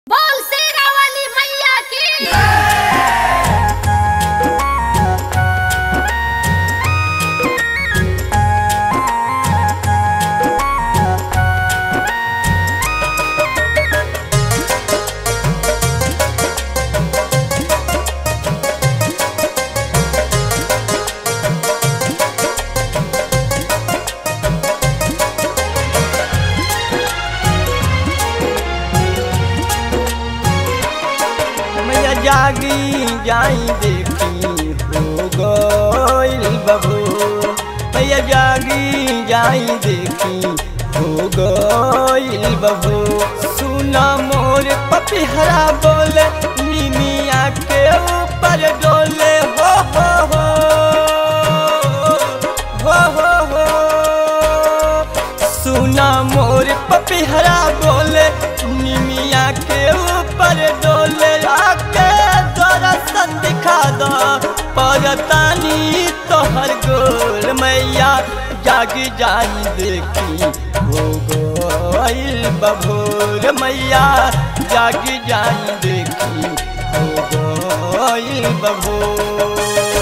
बोल शेरा वाली मैया की मैया जागी जाई देखी हो गइल बबू मैया जागी जाई देखी हो गइल बबू सुना मोर पपिहरा बोले निमिया के ऊपर डोले हो हो हो हो हो हो सुना मोर पपिहरा बोले निमिया के ऊपर डोले आके दर्शन दिखा दो परतानी तोहर गोल मैया जागी जाई देखी हो गइल बभोर मैया जागी जाई देखी हो गइल बभोर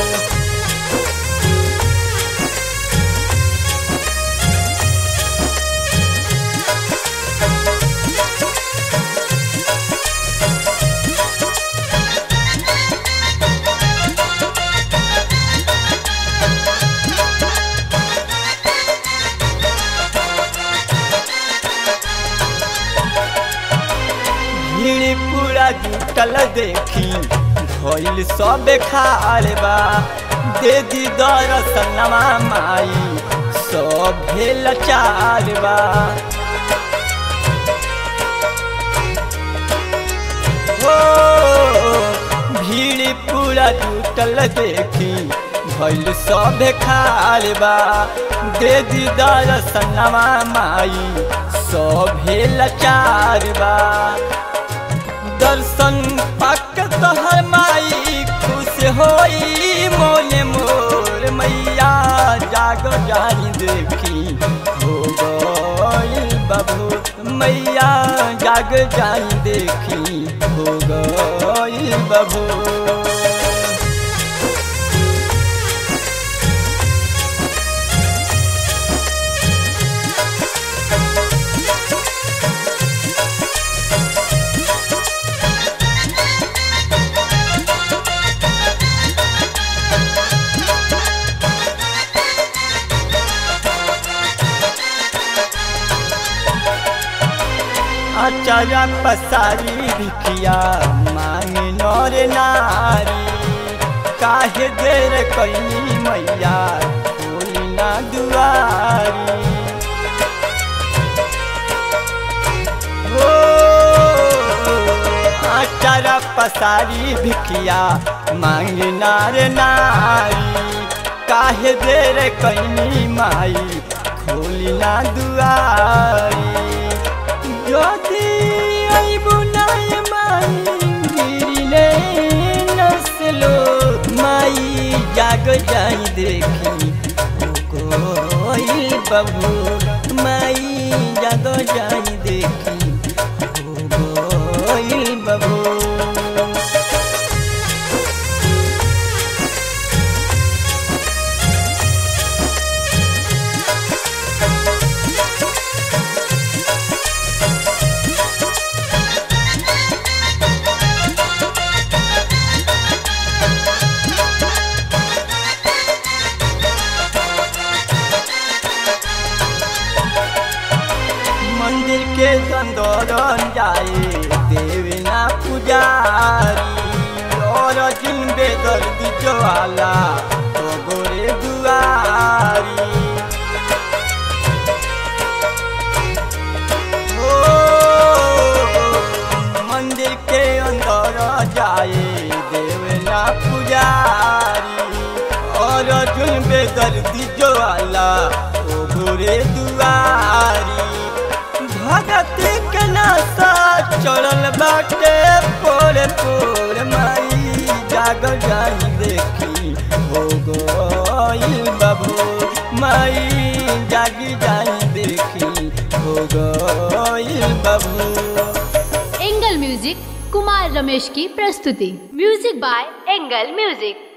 भीड़ पूरा जुटल देखी भइल सब खाल बा दे दी दर्शनमा माई सब भेल चाल बा हो भीड़ पूरा जुटल देखी भइल सब खाल बा दे दी दर्शनमा माई सब भेल चार बा दर्शन पाक तोहर माई खुश होई मोने मोर मैया जाग जाई देखी हो गइल बाबू मैया जाग जाई देखी हो गइल बाबू आचार्य पसारी भिखिया मांगे नर नारी काहे देर कैनी मैया खोली ना दुआरी हो आचार्य पसारी भिखिया मांगे नर नारी काहे देर कैनी माई खोली ना दुआरी যদি আইবো নাই মাই গিরিলে নসলো মাই জাগ যাই দেখি কইল বাবু মাই জাগ যাই দেখি কইল বাবু मंदिर के संदोलन जाए देवना पुजारी और जिन बेदर बिजवाला तो गोरे दुआरी ओ, मंदिर के अंदर जाए देवना पुजारी और जुन बेदर दिजवाला ओ गोरे दुआरी भगत के नासा चढ़ल बाटे पोरे पोर माई जाग जाई देखी हो गइल बाबू माई जागी जाई देखी हो गइल बाबू एंगल म्यूजिक कुमार रमेश की प्रस्तुति म्यूजिक बाय एंगल म्यूजिक